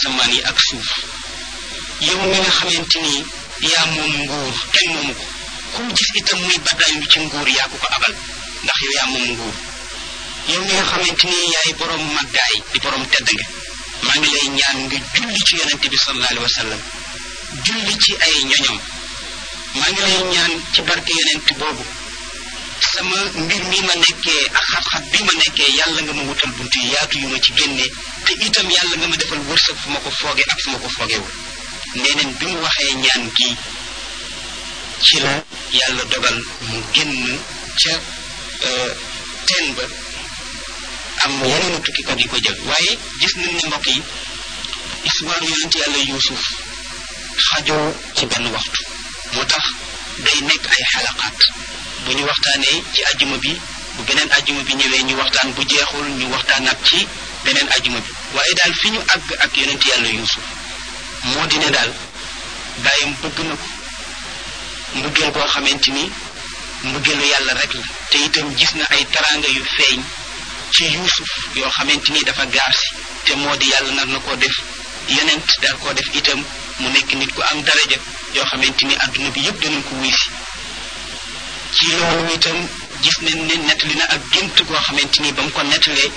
asamaan yi ak suuf yow mi nga xamante ni yaa moom nguur kenn moomu ko ku gis itam muy baddaay ci nguur yaa ko ko abal ndax yow yaa moom nguur yow mi nga xamante ni yaay borom màggaay di borom tedd nga maa ngi lay ñaan nga julli ci yonente bi sallallahu alayhi wa sallam julli ci ay ñoñom maa ngi lay ñaan ci barke yonent boobu sama mbir mi ma nekkee ak xat-xat bi ma nekkee yàlla nga ma wutal bunt yi yaatu yu ma ci génnee te itam yàlla nga ma defal wërsëg fu ma ko fooge ak fu ma ko foogewul neneen bi mu waxee ñaan gi ci la yàlla dogal mu génn ca teen ba am yeneen tukkikat yi ko jël waaye gis nañ ne mbokk yi histoire yonent yàlla yuusuf xajoo ci benn waxtu moo tax day nekk ay xalaqaat bu ñu waxtaanee ci ajjuma bi bu beneen ajjuma bi ñëwee ñu waxtaan bu jeexul ñu waxtaanaat ci beneen ajjuma bi waaye daal fi ñu àgg ak yonent yàlla yuusuf moo di ne daal bàyyam bëgg na ko mbëggeel boo xamante ni mbëggeelu yàlla rek la te itam gis na ay taraanga yu feeñ ci yuusuf yoo xamante ni dafa gaar si te moo di yàlla nar na koo def yonent daal koo def itam mu nekk nit ku am daraja yoo xamante ni àdduna bi yëpp danañ ko wuy si ci loolu itam gis nañ ne nettali na ak gént goo xamante ni ba mu ko nettalee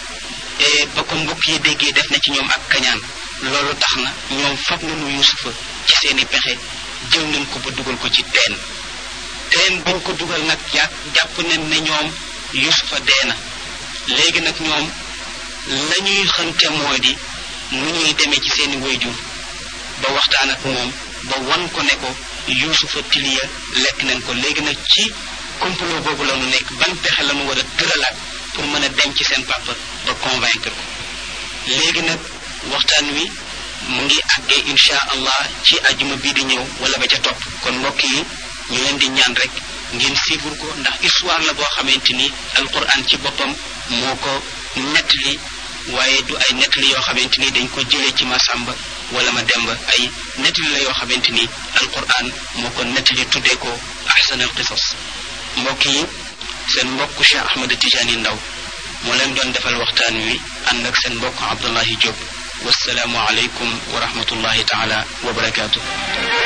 ba ko mbokk yi déggee def na ci ñoom ak kañaan loolu tax na ñoom fab nañu yusufa ci seeni pexe jël nañ ko ba dugal ko ci teen teen bañ ko dugal nag jàpp jàpp nañ ne ñoom yusufa dee na léegi nag ñoom la ñuy xënte moo di nu ñuy demee ci seeni wayjur ba waxtaan ak moom ba wan ko ne ko yuusufa tiliya lekk nañ ko léegi nag ci complot boobu la nu nekk ban pexe la nu war a tëralaat pour mën a denc seen papa ba convaincre ko léegi nag waxtaan wi mu ngi àggee insha allah ci ajuma bii di ñëw wala ba ca topp kon mbokk yi ñu leen di ñaan rek ngeen suivre ko ndax histoire la boo xamante ni alquran ci boppam moo ko nettali waaye du ay nettali yoo xamante ni dañ ko jëlee ci Masamba wala ma demba ay nettali la yoo xamante ni alquran moo ko nettali tuddee ko ahsan al qisas mbokk yi seen mbokk Cheikh Ahmed Tidiane Ndaw moo leen doon defal waxtaan wi ànd ak seen mbokk Abdullahi Diop wasalaamu aleykum wa rahmatullahi taala wa barakaatu